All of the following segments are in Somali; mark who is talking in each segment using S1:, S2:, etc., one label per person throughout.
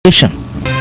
S1: station.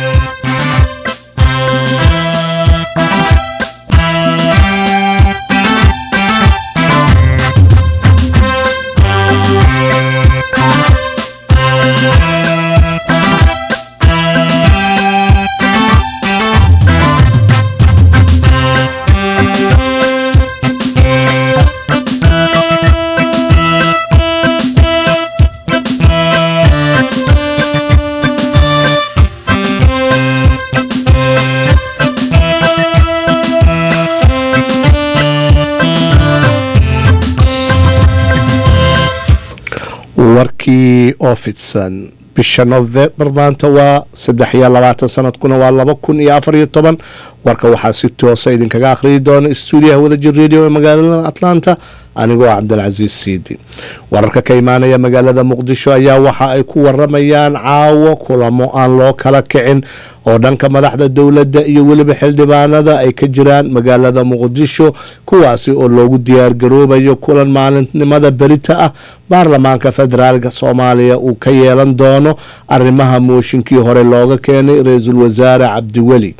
S2: warkii oo fidsan bisha novembar maanta waa saddex iyo labaatan sanadkuna waa laba kun iyo afar iyo toban warka waxaa si toosa idinkaga akhriyi doona stuudiyaha wadajir radio ee magaalada atlanta anigoo cabdilcasiis siidi wararka ka imaanaya magaalada muqdisho ayaa waxa ay ku waramayaan caawo kulamo aan loo kala kicin oo dhanka madaxda dowladda iyo weliba xildhibaanada ay ka jiraan magaalada muqdisho kuwaasi oo loogu diyaargaroobayo kulan maalinimada berita ah baarlamaanka federaalka soomaaliya uu ka yeelan doono arrimaha mooshinkii hore looga keenay ra-iisul wasaare cabdiweli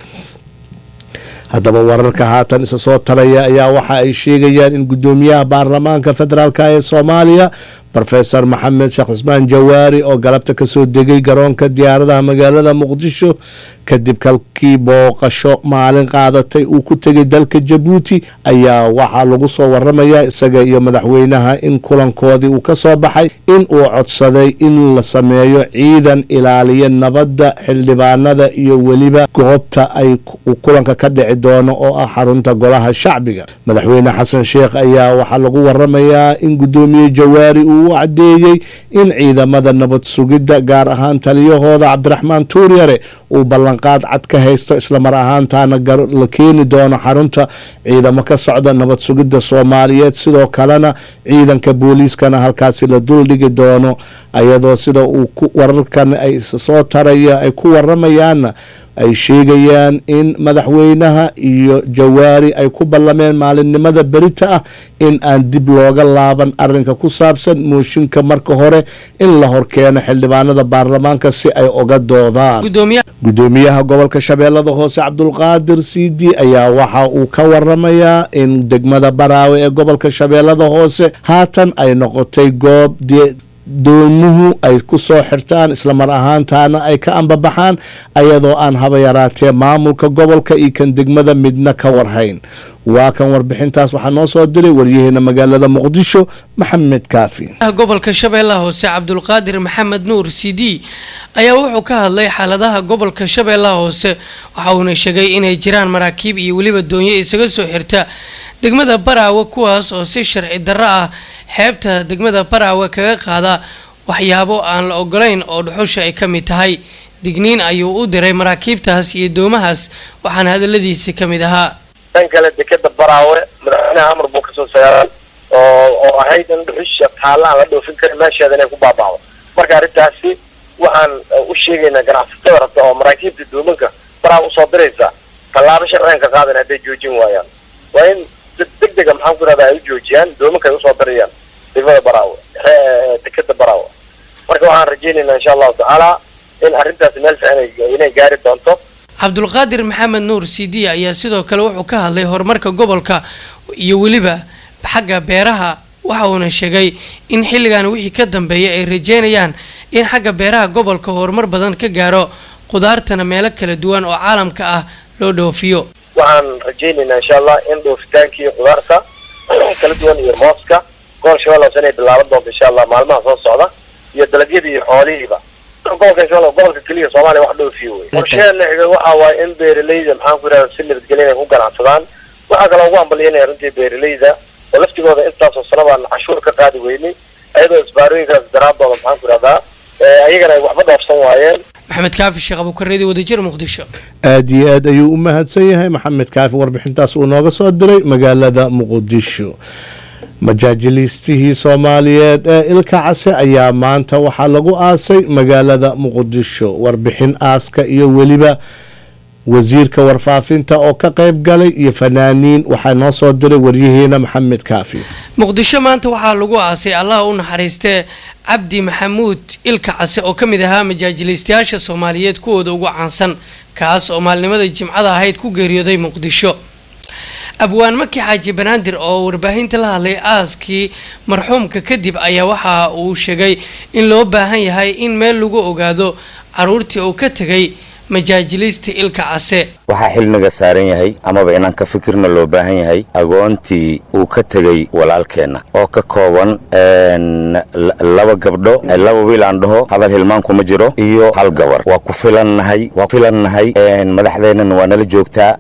S2: haddaba wararka haatan isa soo taraya ayaa waxa ay sheegayaan in guddoomiyaha baarlamaanka federaalk ee soomaaliya rofesor maxamed sheekh cismaan jawaari oo galabta kasoo degay garoonka diyaaradaha magaalada muqdisho kadib kalkii booqasho maalin qaadatay uu ku tegay dalka jabuuti ayaa waxaa lagu soo waramayaa isaga iyo madaxweynaha in kulankoodii uu kasoo baxay in uu codsaday in la sameeyo ciidan ilaaliya nabadda xildhibaanada iyo weliba goobta ay kulanka ka dhici doono oo ah xarunta golaha shacbiga madaxweyne xasan sheekh ayaa waxaa lagu waramayaa in guddoomiye jawaari uu u cadeeyey in ciidamada nabad sugidda gaar ahaan taliyahooda cabdiraxmaan tuuryare uu ballanqaad cad ka haysto islamar ahaantaana la keeni doono xarunta ciidamo ka socda nabad sugidda soomaaliyeed sidoo kalena ciidanka booliiskana halkaasi la duldhigi doono ayadoo sida uu wararkan ay soo taraya ay ku waramayaanna ay sheegayaan in madaxweynaha iyo jawaari ay ku ballameen maalinimada berita ah in aan dib looga laaban arinka ku saabsan mooshinka marka hore in la horkeeno xildhibaanada baarlamaanka si ay oga doodaan gudoomiyaha gobolka shabeellada hoose cabdulqaadir siidi ayaa waxa uu ka waramayaa in degmada baraawe ee gobolka shabeellada hoose haatan ay noqotay goob doomuhu ay ku soo xirtaan islamar ahaantaana ay ka ambabaxaan ayadoo aan haba yaraatee maamulka gobolka iyo kan degmada midna ka warhayn waa kan warbixintaas waxaa noo soo diray waryaheena magaalada muqdisho maxamed kaafi
S3: gobolka shabeellaha hoose cabdulqaadir maxamed nuur c d ayaa wuxuu ka hadlay xaaladaha gobolka shabeellaha hoose waxa uuna sheegay inay jiraan maraakiib iyo weliba doonyo isaga soo xirta degmada baraawe kuwaas oo si sharci darro ah xeebta degmada baraawe kaga qaada waxyaabo aan la ogolayn oo dhuxusha ay ka mid tahay digniin ayuu u diray maraakiibtaas iyo doomahaas waxaana hadaladiisi ka mid ahaa
S4: tan kale dekeda baraawe madaxweynaha amar buu kasoo saaray oo oo ahayd in dhuxusha taalla aan la dhoofin karin meesheeda inay ku baaba'do marka arrintaasi waxaan u sheegaynaa ganacsatada rabta oo maraakiibta doomanka baraawe usoo diraysa tallaabo sharcigan ka qaadan hadday joojin waayaan waa in deg dega maxaan ku irahdaa ay u joojiyaan doomanka ay usoo dirayaan degmada baraawe dekeda baraawe marka waxaan rajaynaynaa insha allahu tacaala in arrintaasi meel fiican inay gaari doonto
S3: cabdulqaadir maxamed nuur c d ayaa sidoo kale wuxuu ka hadlay horumarka gobolka iyo weliba xagga beeraha waxa uuna sheegay in xilligan wixii ka dambeeya ay rajeynayaan in xagga beeraha gobolka horumar badan ka gaaro qudaartana meelo kala duwan oo caalamka ah loo dhoofiyo
S4: waxaan rajaynaynaa insha allah in dhoofitaankii qudaarta kala duwan iyo mooska gobol shabeelle hoose inay bilaaban doonto insha allah maalmaha soo socda iyo dalagyadii iyo xoolihiiba gobolka shabeelle gobolka keliya soomaaliya wax dhoofiyo wey qorsheena xiga waxa waaye in beeralayda maxaan ku yidhahda si nabadgelya inay ku ganacsadaan waxaa kaloo ugu ambalyanaya runtii beeralayda oo laftigooda intaasoo sanabaan cashuur ka qaadi weynay ayadoo isbaarooyinkaas daraadooda maxaan ku yidhahdaa ayagana ay waxba dhoofsan waayeen
S3: maxamed kaafi sheekh abukareedi wadajir muqdisho
S2: aada iyo aad ayuu u mahadsan yahay maxamed kaafi warbixintaas uu nooga soo diray magaalada muqdisho majaajiliistihii soomaaliyeed ee ilka case ayaa maanta waxaa lagu aasay magaalada muqdisho warbixin aaska iyo weliba wasiirka warfaafinta oo ka qayb galay iyo fanaaniin waxaa noo soo diray waryaheena maxamed kaafi
S3: muqdisho maanta waxaa lagu aasay allah u naxariistee cabdi maxamuud ilka case oo ka mid ahaa majaajilaystayaasha soomaaliyeed kuwooda ugu caansan kaas oo maalnimada jimcada ahayd ku geeriyooday muqdisho abwaan maki xaaji banaadir oo warbaahinta la hadlay aaskii marxuumka kadib ayaa waxa uu sheegay in loo baahan yahay in meel lagu ogaado caruurtii uu ka tegay majaajilista ilka case
S1: waxaa xilniga saaran yahay amaba inaan ka fikirna loo baahan yahay agoontii uu ka tegey walaalkeenna oo ka kooban laba gabdho laba wiil aan dhaho hadal hilmaan kuma jiro iyo hal gabar waa ku filannahay waa ku filannahay madaxdeennana waa nala joogtaa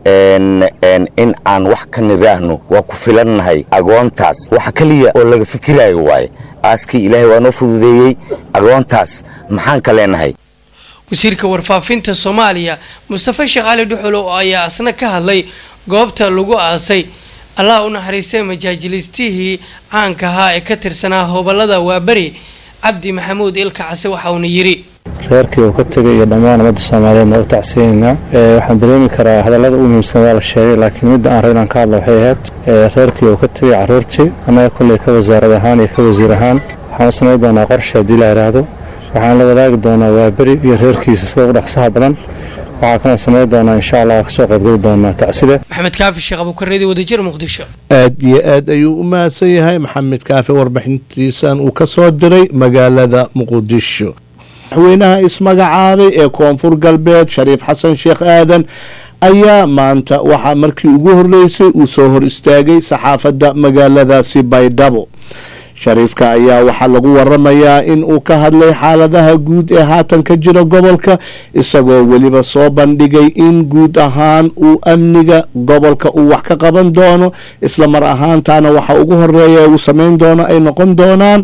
S1: in aan wax ka niraahno waa ku filannahay agoontaas waxa keliya oo laga fikiraayo waaye aaskii ilaahay waa noo fududeeyey agoontaas maxaan ka leenahay
S3: wasiirka warfaafinta soomaaliya mustafa sheekh cali dhuxulow ayaa asna ka hadlay goobta lagu aasay allah u naxariistay majaajilistihii caanka ahaa ee ka tirsanaa hobolada waaberi cabdi maxamuud ilka case waxa uuna yidhi
S5: reerkii uu ka tegay iyo dhammaan ummadda soomaaliyeedna u tacsiyeynaa waxaan dareemi karaa hadallada u muhiimsan waa la sheegay laakiin midda aan rab inaan ka hadlo waxay ahayd reerkii uu ka tegay carruurtii annaga kolley ka wasaarad ahaan iyo ka wasiir ahaan waxaan u samayn doonaa qorshe haddii la yidhaahdo waxaan la wadaagi doonaa waaberi iyo reerkiisa sida ugu dhaqsaha badan waxaa kaloo samayn doonaa insha allah kasoo qaybgeli doonaa tacsida
S3: maxamed kaafi sheekh abukareedi wadajir muqdisho
S2: aad iyo aad ayuu u mahadsan yahay maxamed kaafi warbixintiisan uu ka soo diray magaalada muqdisho madaxweynaha ismagacaabay ee koonfur galbeed shariif xasan sheekh aadan ayaa maanta waxaa markii ugu horreysay uu soo hor istaagay saxaafadda magaaladaasi baydhabo shariifka ayaa waxaa lagu waramayaa in uu ka hadlay xaaladaha guud ee haatan ka jira gobolka isagoo weliba soo bandhigay in guud ahaan uu amniga gobolka uu wax ka qaban doono isla mar ahaantaana waxa ugu horeeya uu sameyn doono ay noqon doonaan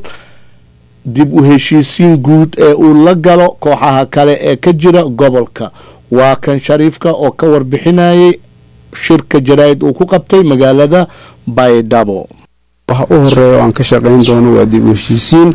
S2: dib u heshiisiin guud ee uu la galo kooxaha kale ee ka jira gobolka waa kan shariifka oo ka warbixinayay shirka jaraa'id uu ku qabtay magaalada baydhabo
S6: waxa u horeeya oo aan ka shaqayn doono waa dib u heshiisiin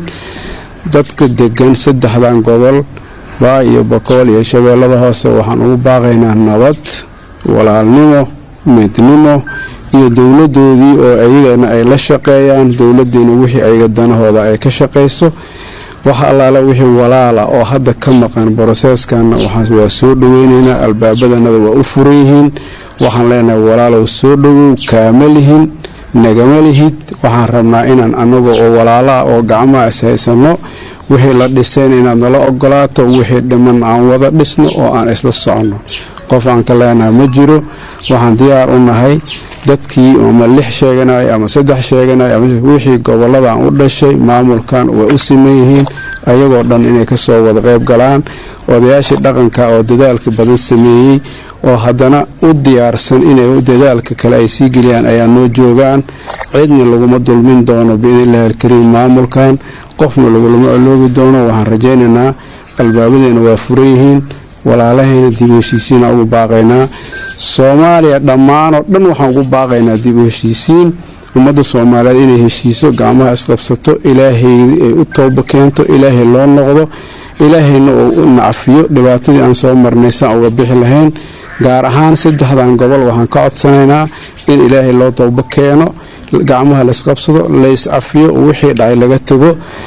S6: dadka degan saddexdan gobol baa iyo bokool iyo shabeellada hoose waxaan ugu baaqaynaa nabad walaalnimo midnimo iyo dowladoodii oo ayagana ay la shaqeeyaan dowladeena wixii ayaga danahooda ay ka shaqayso waxa allaala wixii walaala oo hadda ka maqan broseeskanna waa soo dhoweynaynaa albaabadanada waa u furan yihiin waxaan leenahay walaalow soo dhowow kaama lihin nagama lihid waxaan rabnaa inaan annaga oo walaalaah oo gacmaha is haysanno wixii la dhisayn inaad nala ogolaato wixii dhiman aan wada dhisno oo aan isla soconno qof aan ka leenaha ma jiro waxaan diyaar u nahay dadkii ama lix sheeganay ama saddex sheeganay ama wixii gobolladan u dhashay maamulkan way u siman yihiin ayagoo dhan inay kasoo wada qayb galaan odayaashii dhaqanka oo dadaalka badan sameeyey oo haddana u diyaarsan inay dadaalka kale ay sii geliyaan ayaa noo joogaan cidna laguma dulmin doono biidnillahi alkariim maamulkan qofna lagulama oloobi doono waxaan rajaynaynaa albaabadeena waa furan yihiin walaalahayna dib u heshiisiina ugu baaqaynaa soomaaliya dhammaanoo dhan waxaan ugu baaqaynaa dib u heshiisiin ummadda soomaaliyeed inay heshiiso gacmaha isqabsato ilaahay ay u tooba keento ilaahay loo noqdo ilaahayna uu u nacfiyo dhibaatadii aan soo marnay saan uga bixi lahayn gaar ahaan saddexdan gobol waxaan ka codsanaynaa in ilaahay loo tooba keeno gacmaha laisqabsado layscafiyo wixii dhacay laga tego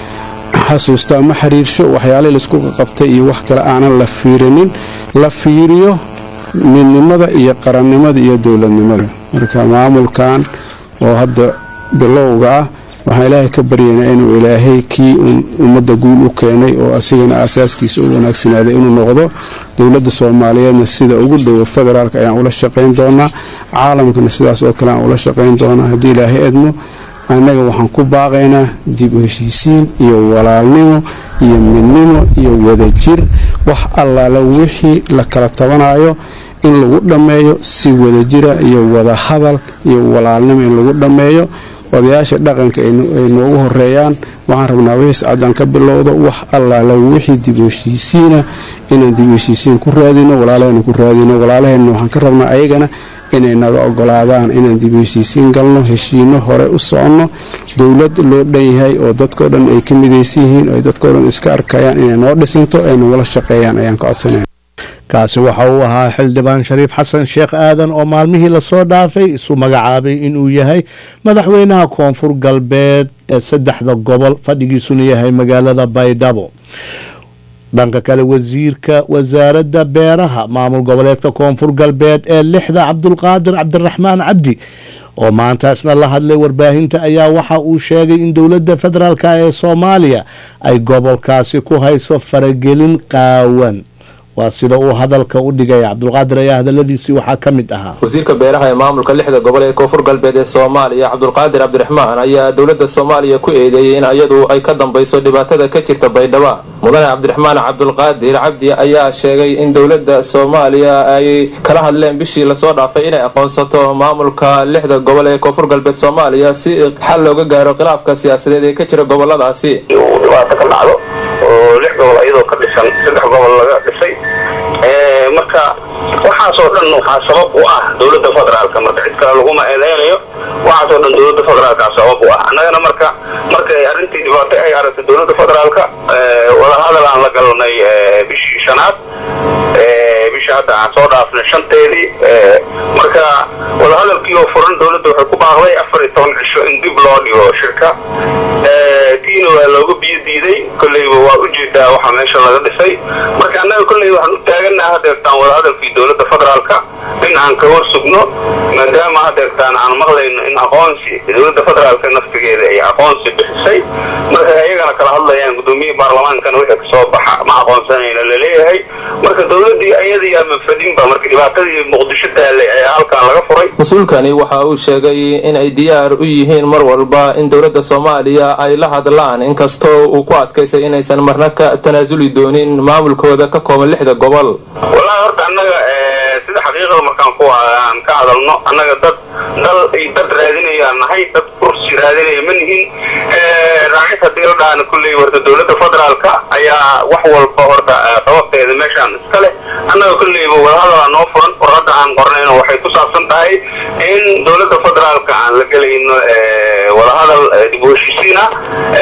S6: xasuustaa ma xiriirsho waxyaalihii laisku qabtay iyo wax kale aanan la fiirinin la fiiriyo midnimada iyo qarannimada iyo dowladnimada marka maamulkan oo hadda bilowga ah waxaan ilaahay ka baryaynaa inuu ilaahay kii ummadda guul u keenay oo asigana aasaaskiisa u wanaagsanaaday inuu noqdo dowladda soomaaliyeedna sida ugu dhowo federaalk ayaan ula shaqayn doonaa caalamkana sidaas oo kale aan ula shaqayn doonaa haddii ilaahay edmo annaga waxaan ku baaqaynaa dib u heshiisiin iyo walaalnimo iyo midnimo iyo wadajir wax allaala wixii la kala tabanayo in lagu dhammeeyo si wadajira iyo wada hadal iyo walaalnimo in lagu dhammeeyo odayaasha dhaqanka ay noogu horeeyaan waxaan rabnaa wixii sacadaan ka bilowdo wax allaala wixii dib u heshiisiina inaan dib u heshiisiin ku raadino walaalahayna ku raadino walaalahayna waxaan ka rabnaa ayagana inay naga ogolaadaan inaan dib u heshiisiin galno heshiino hore u soconno dowlad loo dhan yahay oo dadkao dhan ay ka midaysan yihiin oo dadkao dhan iska arkayaan inay noo dhisanto ay nagula shaqeeyaan ayaan ka codsanaya
S2: kaasi waxa uu ahaa xildhibaan shariif xasan sheekh aadan oo maalmihii lasoo dhaafay isu magacaabay inuu yahay madaxweynaha koonfur galbeed ee saddexda gobol fadhigiisuna yahay magaalada baydhabo dhanka kale wasiirka wasaaradda beeraha maamul goboleedka koonfur galbeed ee lixda cabdulqaadir cabdiraxmaan cabdi oo maantaasna la hadlay warbaahinta ayaa waxa uu sheegay in dowladda federaalk ee soomaaliya ay gobolkaasi ku hayso faragelin qaawan waa sida uu hadalka u dhigay cabdulqaadir ayaa hadaladiisii waxaa ka mid ahaa
S7: wasiirka beeraha ee maamulka lixda gobol ee koonfur galbeed ee soomaaliya cabdulqaadir cabdiraxmaan ayaa dowladda soomaaliya ku eedeeyey in iyadu ay ka dambayso dhibaatada ka jirta baydhaba mudane cabdiraxmaan cabdulqaadir cabdi ayaa sheegay in dowladda soomaaliya ay kala hadleen bishii lasoo dhaafay inay aqoonsato maamulka lixda gobol ee koonfur galbeed soomaaliya si xal looga gaaro khilaafka siyaasadeed ee ka jira goboladaasi
S8: dhibaato ka dhacdo oo lix gobol iyadoo ka dhisan saddex gobol laga dhisay marka waxaasoo dhan waxaa sabab u ah dowladda federaalka marka cid kale laguma eedeynayo waxaasoo dhan dowladda federaalka sabab u ah annagana marka markay arrintii dhibaato ay aragtay dowladda federaalka wadahadal aan la galnay bishii shanaad bisha hadda aan soo dhaafnay shanteedii marka wadahadalkii oo furan dowladda waxay ku baaqday afar iyo toban cisho in dib loo dhigo shirka tiina waa looga biyo diiday kolleyba waa ujeedaa waxaa meesha laga dhisay marka annaga kolley waxaan u taaganaha hadeertaan wadahadalkii dowladda federaalka in aan ka hor sugno maadaama hadeertaan aan maqlayno in aqoonsi dowladda federaalka naftigeeda ay aqoonsi bixisay marka ayagana kala hadlayaan gudoomiyihii baarlamaankana wixii kasoo baxa ma aqoonsanayna laleeyahay marka dowladii ayadii ama fadhinba marka dhibaatadii muqdisho taallay ayaa halkan laga furay
S7: mas-uulkani waxa uu sheegay in ay diyaar u yihiin mar walba in dowladda soomaaliya ay la hadlaan inkastoo uu ku adkaysay inaysan marna ka tanaasuli doonin maamulkooda ka kooban lixda gobol
S8: wallaahi horta annaga sida xaqiiqada markaan ku aan ka hadalno annaga dad dal ay dad raadinayaan nahay dad kursi raadinaya ma nihin raacid haddii la dhaana kulley horta dowladda federaalka ayaa wax walba horta sababteeda meeshaan iska leh annaga kolleyba wadahadalaa noo furan warradda aan qornayno waxay ku saabsan tahay in dowladda federaalka aan la gelayno wadahadal dib u heshiisiin ah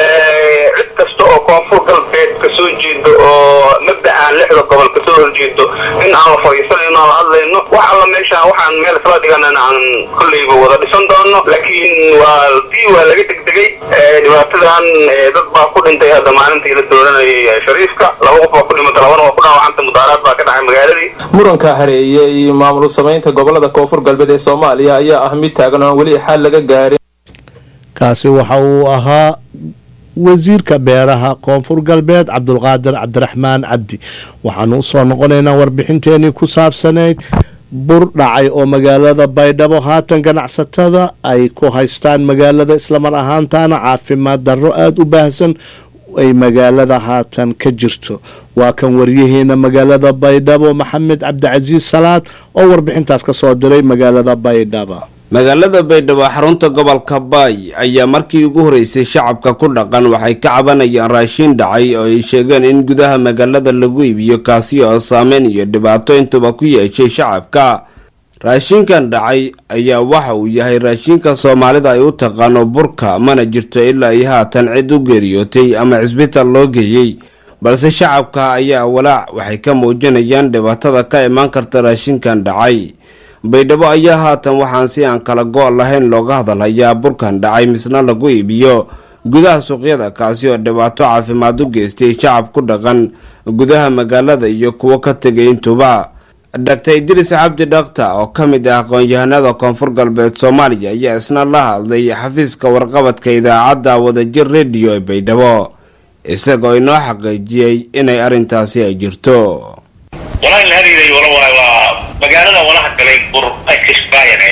S8: cid kasta oo koonfur galbeed kasoo jeedo oo mabda aan lixda gobol kasoo horjeedo in aan la fadhiisanayno aan la hadlayno wax alla meeshaan waxaan meel isla dhiganana aan kolleyba wada dhisan doono laakiin waa dii waa laga degdegay dhibaatadan dad baa ku dhintay hadda maalintii la dooranayay shariifka laba qof baa ku dhimata labana waa ku dhaawacanta mudaaraad baa ka dhacay magaaladii
S7: muranka hareeyey maamul samaynta gobolada koonfur galbeed ee soomaaliya ayaa ah mid taagan oon weli xal laga gaarin
S2: kaasi waxa uu ahaa wasiirka beeraha koonfur galbeed cabdulqaadir cabdiraxmaan cabdi waxaanu usoo noqonaynaa warbixinteenii ku saabsanayd bur dhacay oo magaalada baydhabo haatan ganacsatada ay ku haystaan magaalada islamar ahaantaana caafimaad darro aada u baahsan ay magaalada haatan ka jirto waa kan waryaheena magaalada baydhabo maxamed cabdicasiis salaad oo warbixintaas ka soo diray magaalada baydhabo
S9: magaalada baydhabo xarunta gobolka baay ayaa markii ugu horeysay shacabka ku dhaqan waxay ka cabanayaan raashiin dhacay oo ay sheegeen in gudaha magaalada lagu iibiyo kaasi oo saameyn iyo dhibaato intuba ku yeeshay shacabka raashinkan dhacay ayaa waxa uu yahay raashinka soomaalida ay u taqaano burka mana jirto ilaa ay haatan cid u geeriyootay ama cisbitaal loo geeyey balse shacabka ayaa walaac waxay ka muujinayaan dhibaatada ka imaan karta raashinkan dhacay baydhabo ayaa haatan waxaan si aan kala go' lahayn looga hadalhayaa burkan dhacay misna lagu iibiyo gudaha suuqyada kaasi oo dhibaato caafimaad u geystay shacab ku dhaqan gudaha magaalada iyo kuwo ka tegay intuba dhaktar idriis cabdi dhakta oo ka mid ah aqoon-yahanada koonfur galbeed soomaaliya ayaa isna la hadlay xafiiska warqabadka idaacadda wadajir rediyo ee baydhabo isagoo inoo xaqiijiyey inay arrintaasi ay jirto
S10: walahi la hariiray wala waay waa magaalada walaha galay bur expire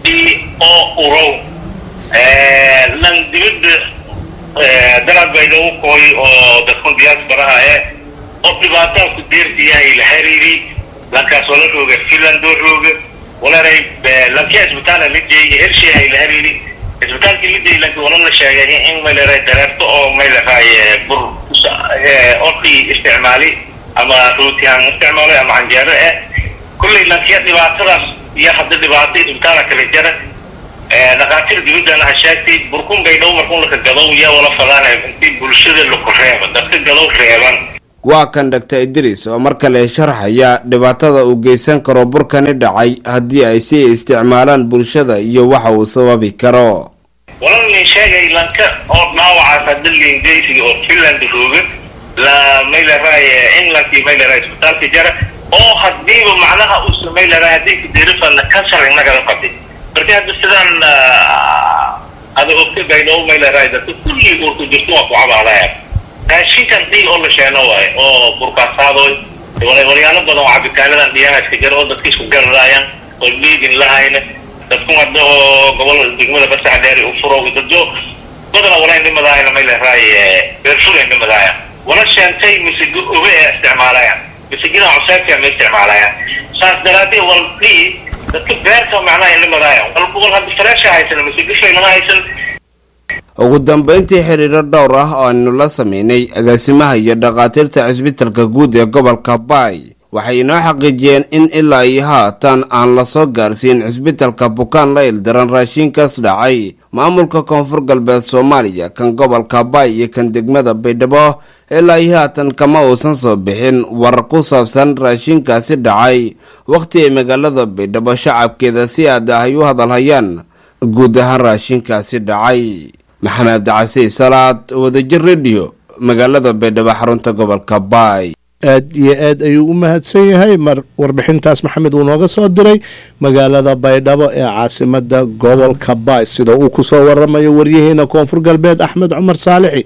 S10: oo urow lan dibadda dalad baydhabo kooy oo dadkun diasparaha eh oo dhibaataa ku deertiyahay la hariiri lankaas wala rooga finlandoo rooga walaray lankii isbitaala la jeeyay hersheehay la hariiri isbitaalkii la jeeyay lanki wala la sheegay in mayleray dareerto oo mayleray bur orkii isticmaali ama rootihaan isticmaalay ama canjeero eh kullay lankiya dhibaatadaas iyo hadda dhibaato isbitaala kala jara dhakhaatiir dibaddana ha sheegtay burkun baydhow markun laka gadow yaa wala fadaanay intii bulshada laku reeba dadka gadow reeban
S9: waa kan dhaktar idris oo mar kale sharxaya dhibaatada uu geysan karo burkani dhacay haddii ay si isticmaalaan bulshada iyo waxa uu sababi karo
S10: walal nin sheegay lanka oo dhaawacaas hadalin geysiga oo finland rooga la mayleray englandkii mayleray isbitaalka jara oo hadiiba macnaha uu samayleray haddii kadirifana kansar inagala qabtay marka hadda sidaan ada ogta baydhabo mayleray dadka kulli urku jirto waa ku cabaadaya raashinkan dhiil oo la sheeno waaye oo burkaasaadooy walyaalo badan oo cabitaanadan dhiyahaska jara oo dadka isku gararaayaan oo dhiigin lahayna dadku hadda oo gobol degmada basax dheeri u furo dadyo badana wala indhimadaayana mayleray beerfur indhimadaaya wala sheentay misigo oge ee isticmaalayaan misigida cuseebka ma isticmaalayaan saas daraadee wal dhii dadka beerta macnaha indhimadaaya wal wal hadda faraasha haysan misigo shaylama haysan
S9: ugu dambeyntii xiriiro dhowr ah oo aynu la sameynay agaasimaha iyo dhakhaatiirta cisbitalka guud ee gobolka baay waxay inoo xaqiijiyeen in ilaa iyo haatan aan lasoo gaarsiin cisbitalka bukaan la ildaran raashinkaas dhacay maamulka koonfur galbeed soomaaliya kan gobolka baay iyo kan degmada baydhabo ilaa iyo haatan kama uusan soo bixin warar ku saabsan raashinkaasi dhacay wakhti ay magaalada baydhabo shacabkeeda si aada ay u hadalhayaan guud ahaan raashinkaasi dhacay maxamed abdicasiis salaad wadajir rediyo magaalada baydhabo xarunta gobolka baay
S2: aad iyo aad ayuu u mahadsan yahay mar warbixintaas maxamed uu nooga soo diray magaalada baydhabo ee caasimada gobolka baay sida uu kusoo waramayo waryaheena koonfur galbeed axmed cumar saalixi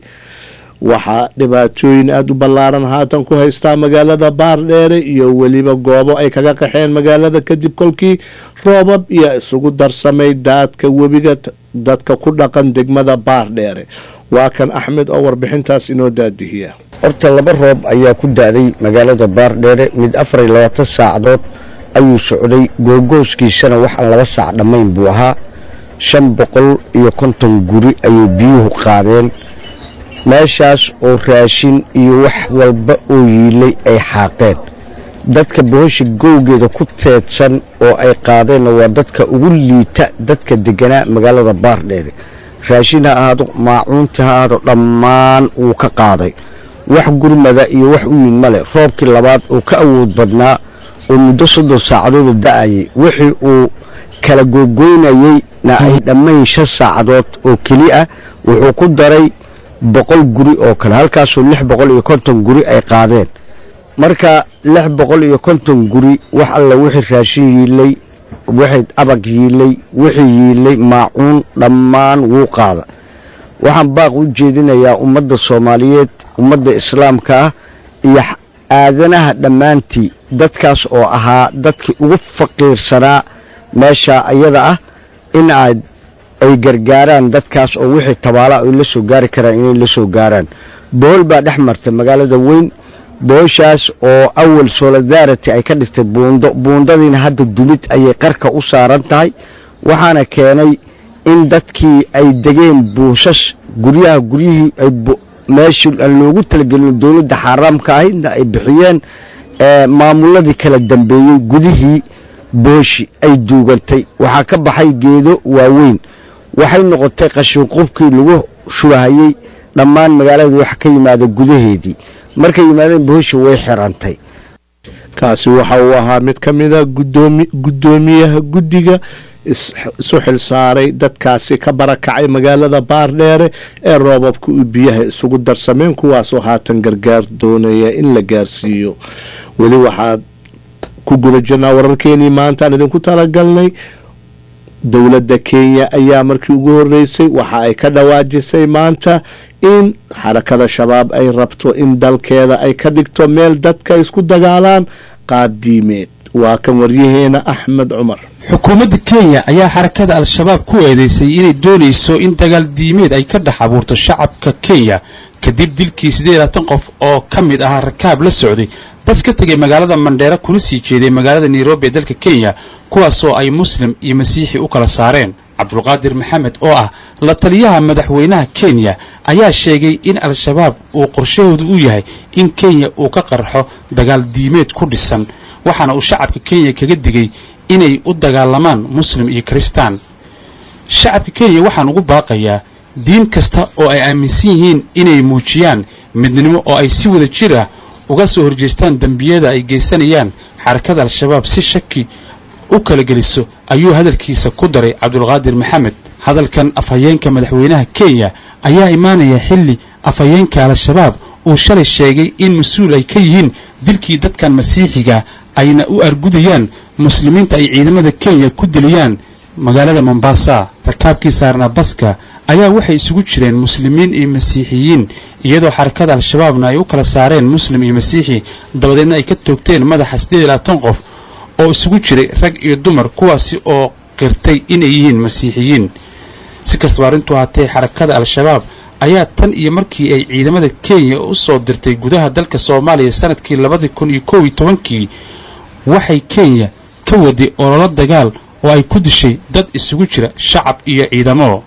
S2: waxaa dhibaatooyin aada u ballaaran haatan ku haystaa magaalada baardheere iyo weliba goobo ay kaga qaxeen magaalada kadib kolkii roobab iyo isugu darsamay daadka webiga dadka ku dhaqan degmada baardheere waa kan axmed oo warbixintaas inoo daadihiya
S11: horta laba roob ayaa ku da-day magaalada baardheere mid afar iyo labaatan saacadood ayuu socday googooskiisana waxaan laba saac dhammayn buu ahaa shan boqol iyo konton guri ayay biyuhu qaadeen meeshaas oo raashin iyo wax walba oo yiilay ay xaaqeen dadka bohosha gowgeeda ku teedsan oo ay qaadeenna waa dadka ugu liita dadka deganaa magaalada baardheere raashin ha ahaado maacuunti ha ahaado dhammaan wuu ka qaaday wax gurmada iyo wax u yimid male roobkii labaad oo ka awood badnaa oo muddo soddon saacadood oo da-ayay wixii uu kala googoynayeyna ay dhammayn shan saacadood oo keli ah wuxuu ku daray boqol guri oo kale halkaasoo lix boqol iyo konton guri ay qaadeen marka lix boqol iyo konton guri wax alla wixii raashin yiilay wixii abag yiilay wixii yiilay maacuun dhammaan wuu qaada waxaan baaq u jeedinayaa ummadda soomaaliyeed ummadda islaamka ah iyo aadanaha dhammaantii dadkaas oo ahaa dadkii ugu faqiirsanaa meesha ayada ah in aad ay gargaaraan dadkaas oo wixii tabaala ay la soo gaari karaan inay la soo gaaraan bohol baa dhex marta magaalada weyn bohoshaas oo awal solidarity ay ka dhigtay buundo buundadiina hadda dumid ayay qarka u saaran tahay waxaana keenay in dadkii ay degeen buushas guryaha guryihii ay meeshii aan loogu talagelin dowladda xaaraamka ahaydna ay bixiyeen maamuladii kala dambeeyey gudihii booshi ay duugantay waxaa ka baxay geedo waaweyn waxay noqotay qashinqubkii lagu shubahayey dhammaan magaalada wax ka yimaada gudaheedii markay yimaadeen booshi way xirantay
S2: kaasi waxa uu ahaa mid ka mida guddoomiyaha guddiga isu xilsaaray dadkaasi ka barakacay magaalada baardheere ee roobabka u biyaha isugu darsameen kuwaasoo haatan gargaar doonaya in la gaarsiiyo weli waxaad ku guda jirnaa wararkeenii maantaan idinku talagalnay dowladda kenya ayaa markii ugu horeysay waxa ay ka dhawaajisay maanta in xarakada shabaab ay rabto in dalkeeda ay ka dhigto meel dadka isku dagaalaan qaab diimeed waa kan waryaheena axmed cumar
S12: xukuumadda kenya ayaa xarakada al-shabaab ku eedeysay inay doonayso in dagaal diimeed ay ka dhex abuurto shacabka kenya kadib dilkii siddeed labaatan qof oo ka mid ahaa rakaab la socday bas ka tegay magaalada mandheera kuna sii jeeday magaalada nairobi ee dalka kenya kuwaasoo ay muslim iyo masiixi u kala saareen cabdulqaadir maxamed oo ah la taliyaha madaxweynaha kenya ayaa sheegay in al-shabaab uu qorshahoodu u yahay in kenya uu ka qarxo dagaal diimeed ku dhisan waxaana uu shacabka kenya kaga digay inay u dagaalamaan muslim iyo kristaan shacabka kenya waxaan ugu baaqayaa diin kasta oo ay aaminsan yihiin inay muujiyaan midnimo oo ay si wada jir ah uga soo horjeestaan dembiyada ay geysanayaan xarakada al-shabaab si shaki u kala geliso ayuu hadalkiisa ku daray cabdulqaadir maxamed hadalkan afhayeenka madaxweynaha kenya ayaa imaanaya xilli afhayeenka al-shabaab uu shalay sheegay in mas-uul ay ka yihiin dilkii dadkan masiixiga ayna u argudayaan muslimiinta ay ciidamada kenya ku diliyaan magaalada mombasa rakaabkii saarnaa baska ayaa waxay isugu jireen muslimiin iyo masiixiyiin iyadoo xarakada al-shabaabna ay u kala saareen muslim iyo masiixi dabadeedna ay ka toogteen madaxa siddeed iyo labaatan qof oo isugu jiray rag iyo dumar kuwaasi oo qirtay inay yihiin masiixiyiin si kastaba arrintu haatee xarakada al-shabaab ayaa tan iyo markii ay ciidamada kenya u soo dirtay gudaha dalka soomaaliya sanadkii labadii kun iyo kow iyo tobankii waxay kenya ka waday ololo dagaal oo ay ku dishay dad isugu jira shacab iyo ciidamo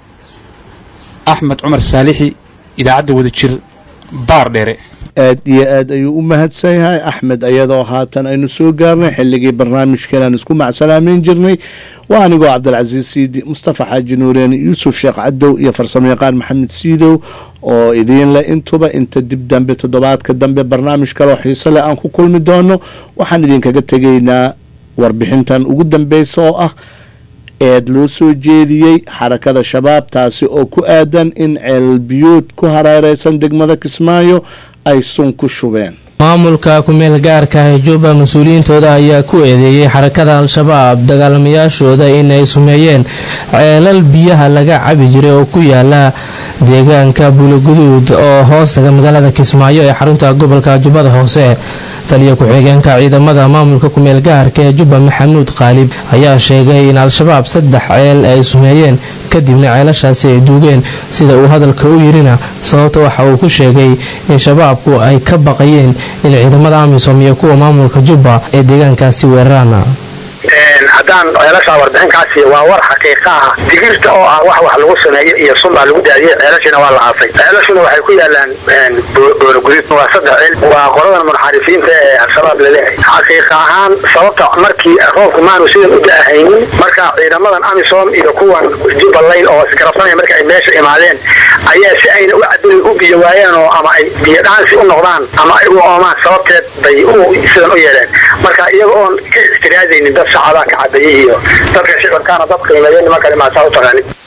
S12: axmed cumar saalixi idaacadda wadajir baar dheere
S2: aad iyo aad ayuu u mahadsan yahay axmed ayadoo haatan aynu soo gaarnay xilligii barnaamijkan aan isku macsalaameyn jirnay waa anigoo cabdilcasiis siidi mustafa xaaji nuureen yuusuf sheekh cadow iyo farsamo yaqaan maxamed siidow oo idiin leh intuba inta dib dambe toddobaadka dambe barnaamij kaloo xiise leh aan ku kulmi doono waxaan idinkaga tegaynaa warbixintan ugu dambeysa oo ah eed loo soo jeediyey xarakada shabaab taasi oo ku aadan in ceelbiyuud ku hareereysan degmada kismaayo ay sun ku shubeen
S13: maamulka ku-meel gaarka ah ee jubba mas-uuliyiintooda ayaa ku eedeeyey xarakada al-shabaab dagaalamayaashooda inay sumeeyeen ceelal biyaha laga cabi jiray oo ku yaala deegaanka buuloguduud oo hoostaga magaalada kismaayo ee xarunta gobolka jubbada hoose taliya ku-xigeenka ciidamada maamulka ku-meel gaarka ee jubba maxamuud qaalib ayaa sheegay in al-shabaab saddex ceel ay sumeeyeen kadibna ceelashaasi ay duugeen sida uu hadalka u yirina sababta waxa uu ku sheegay in shabaabku ay ka baqayeen in ciidamada amisom iyo kuwa maamulka jubba ee deegaankaasi weeraraan
S14: haddaan ceelashaa warbixinkaasi waa war xaqiiqa ah digirta oo ah wax wax lagu sameeyo iyo sunbaa lagu daadiyey ceelashina waa la aasay ceelashuna waxay ku yaalaan boorogudid waa saddex ceel waa qoladan munxarifiinta ee al-shabaab laleehay xaqiiqa ahaan sababta markii roobku maanu sidan u da-ahaynin marka ciidamadan amisom iyo kuwan jubbaland oo isgarabsanaya marka ay meesha imaadeen ayaa si ayna u cadilin u biyo waayeen oo ama ay biyo dhaansi u noqdaan ama ay u oomaan sababteed bay sidan u yeeleen marka iyaga oon ka ixtiraazaynin dad shacabaa ka cadeeyey iyo dadka shicibkaana dad qiimeeya niman kale maasaa u taqaanin